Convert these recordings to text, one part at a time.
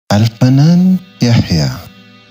Alfanan Yahya.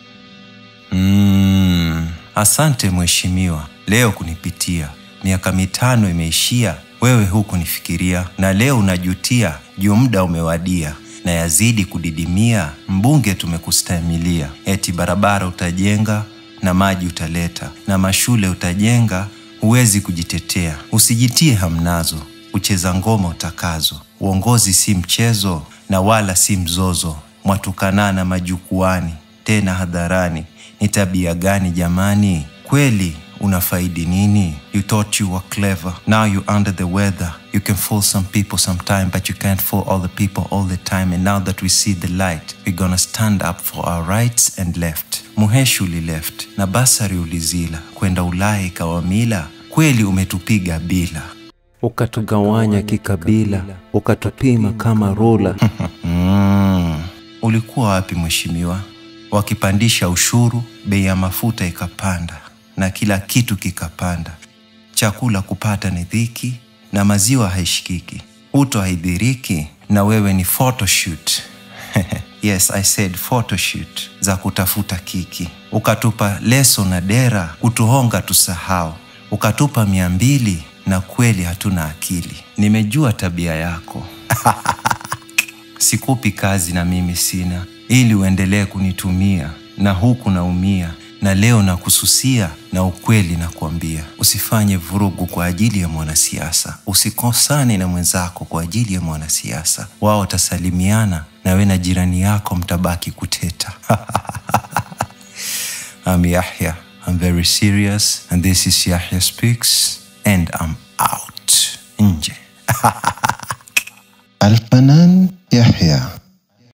Mm, asante mheshimiwa, leo kunipitia. Miaka mitano imeishia, wewe hukunifikiria, na leo unajutia juu muda umewadia na yazidi kudidimia. Mbunge tumekustahimilia, eti barabara utajenga na maji utaleta na mashule utajenga, huwezi kujitetea. Usijitie hamnazo, ucheza ngoma utakazo. Uongozi si mchezo na wala si mzozo, mwatukanana majukwani tena hadharani. Ni tabia gani jamani? Kweli unafaidi nini? You thought you were clever, now you under the weather. You can fool some people sometime, but you can't fool all the people all the time. And now that we see the light, we're gonna stand up for our rights and left. Muheshi ulileft na basari ulizila, kwenda Ulaya ikawa mila. Kweli umetupiga bila ukatugawanya kikabila, ukatupima kama rula. Mm. Ulikuwa wapi mheshimiwa? Wakipandisha ushuru, bei ya mafuta ikapanda na kila kitu kikapanda. Chakula kupata ni dhiki na maziwa haishikiki. Uto haidhiriki na wewe ni photoshoot. yes, I said photoshoot za kutafuta kiki. Ukatupa leso na dera kutuhonga tusahau. Ukatupa mia mbili na kweli hatuna akili. Nimejua tabia yako. Sikupi kazi na mimi sina, ili uendelee kunitumia, na huku naumia, na leo nakususia, na ukweli nakuambia, usifanye vurugu kwa ajili ya mwanasiasa, usikosane na mwenzako kwa ajili ya mwanasiasa. Wao watasalimiana na we na jirani yako mtabaki kuteta. I'm Yahya. I'm very serious, and this is Yahya Speaks, and I'm out. Nje. Alfanan Yahya.